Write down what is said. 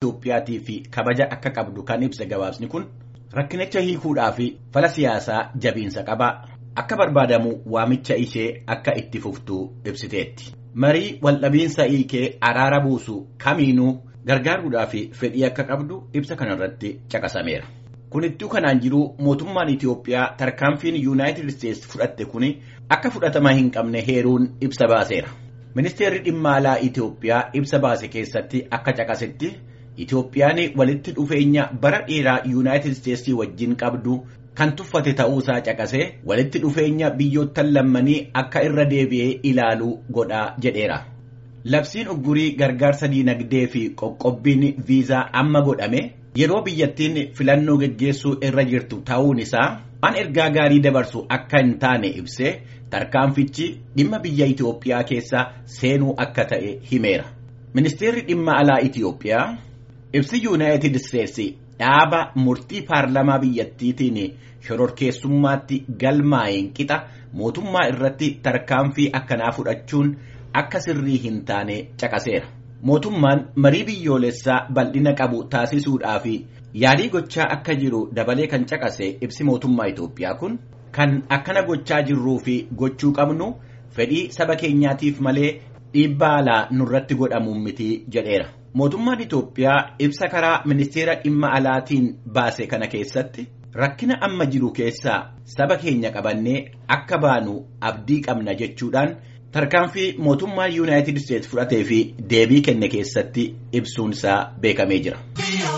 Itoophiyaatii fi kabaja akka qabdu kan ibsa gabaasni kun rakkinicha hiikuudhaa fi fala siyaasaa jabiinsa qaba akka barbaadamu waamicha ishee akka itti fuftu ibsiteetti. Marii waldhabiinsa hiikee araara buusu kamiinuu gargaaruudhaa fi fedhii akka qabdu ibsa kanarratti caqasameera. Kunittuu kanaan jiru mootummaan Itoophiyaa tarkaanfiin Yuunaayitid Isteetsi fudhatte kun akka fudhatama hin qabne heeruun ibsa baaseera. Ministeerri dhimma alaa Itoophiyaa ibsa baase keessatti akka caqasetti Itoophiyaan walitti dhufeenya bara dheeraa Yuunaayitid Isteetsii wajjin qabdu kan tuffate ta'uusaa caqasee walitti dhufeenya biyyoottan lammanii akka irra deebi'ee ilaaluu godhaa jedheera. Labsiin uggurii gargaarsa diinagdee fi qoqqobbiin viizaa amma godhame yeroo biyyattiin filannoo geggeessuu irra jirtu ta'uun isaa waan ergaa gaarii dabarsu akka hin taane ibsee tarkaanfichi dhimma biyya Itoophiyaa keessa seenuu akka ta'e himeera. Ministeerri dhimma alaa Itoophiyaa ibsi Yuunaayitid Isteetsi dhaaba murtii paarlamaa biyyattiitiin shororkeessummaatti galmaa'een qixa mootummaa irratti tarkaanfii akkanaa fudhachuun akka sirrii hin taane caqaseera. Mootummaan marii biyyoolessaa bal'ina qabu taasisuudhaa fi yaalii gochaa akka jiru dabalee kan caqase ibsi mootummaa Itoophiyaa kun kan akkana gochaa jirruu fi gochuu qabnu fedhii saba keenyaatiif malee dhiibbaa alaa nurratti godhamuun miti jedheera. Mootummaan Itoophiyaa ibsa karaa ministeera dhimma alaatiin baase kana keessatti rakkina amma jiru keessaa saba keenya qabannee akka baanu abdii qabna jechuudhaan tarkaanfii mootummaa yuunaayitid isteetsi fudhatee fi deebii kenne keessatti ibsuun isaa beekamee jira.